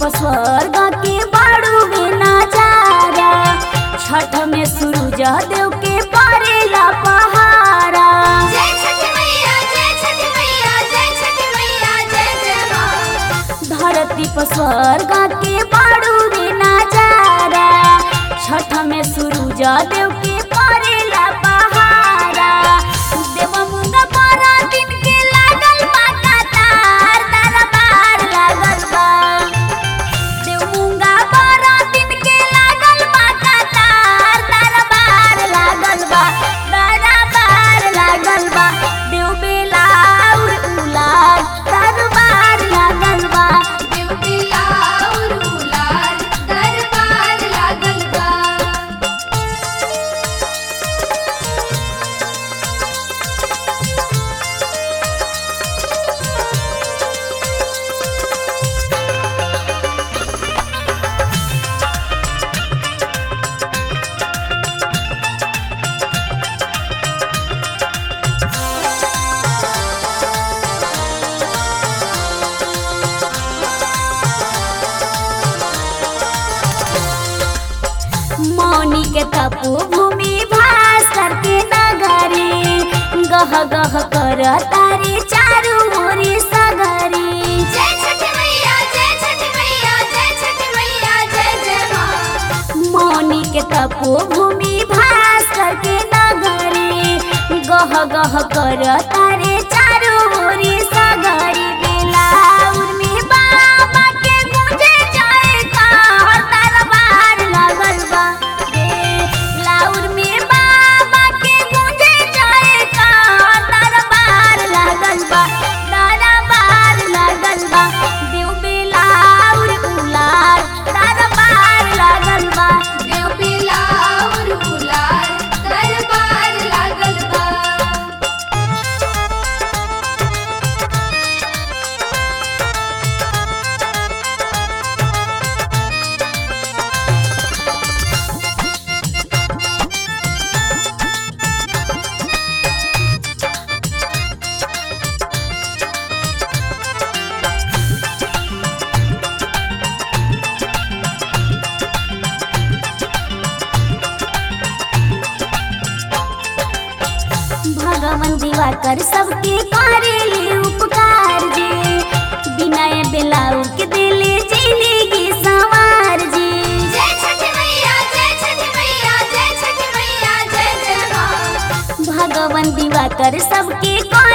स्वर्ग के बाड़ू में नजारा छठ में सूरज देव के परेला पहारा जय छठी मैया जय छठी मैया जय छठी मैया जय जय माँ धरती पर स्वर्ग के बाड़ू में नजारा छठ में सूरज देव के परेला पहारा देव मुंगा बारह दिन के लागल बा कतार दरबार लागल बा देव मुंगा बारह दिन के लागल बा कतार दरबार लागल बा दरबार लागल बा देव बेलाउर उलार दरबार लागल बा देव बिलाउर उलार दरबार लागल बा मौनी के तपो भूमि भास करके नगरी गह गह कर तारे चारू ओरी सगरी जय छठी मैया जय छठी मैया जय छठी मैया जय जय माँ मौनी के तपो भूमि भास करके नगरी गह गह कर तारे चारू ओरी सगरी बेलाउर में बाबा के गुंजे जाए का दरबार लागल बा बेलाउर में बाबा के गुंजे जाए का दरबार लागल बा दरबार लागल बा देव बेलाउर उलार दरबार लागल बा देव बिलाउर उलार दरबार लागल बा भगवान दिवाकर सबके करेले उपकार जी बिना बेलाऊ के दिले जिंदगी संवार जी जय छठी मैया जय छठी मैया जय छठी मैया जय जय माँ भगवान दिवाकर सबके कर